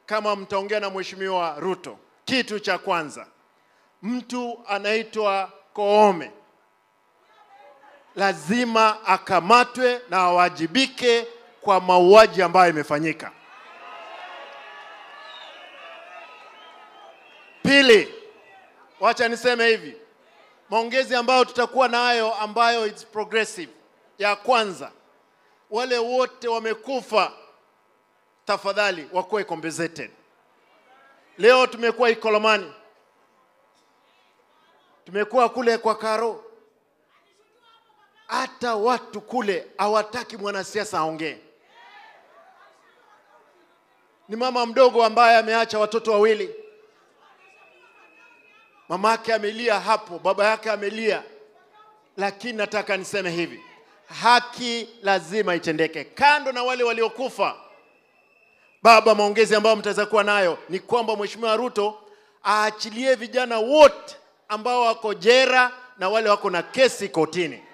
kama mtaongea na Mheshimiwa Ruto, kitu cha kwanza, mtu anaitwa Koome lazima akamatwe na awajibike kwa mauaji ambayo imefanyika. Pili, wacha niseme hivi, maongezi ambayo tutakuwa nayo ambayo it's progressive. Ya kwanza, wale wote wamekufa, tafadhali wakuwe compensated. Leo tumekuwa Ikolomani, tumekuwa kule kwa Karo, hata watu kule hawataki mwanasiasa aongee. Ni mama mdogo ambaye ameacha watoto wawili, mama yake amelia hapo, baba yake amelia, lakini nataka niseme hivi, haki lazima itendeke. Kando na wale waliokufa, baba, maongezi ambayo mtaweza kuwa nayo ni kwamba Mheshimiwa Ruto aachilie vijana wote ambao wako jera na wale wako na kesi kotini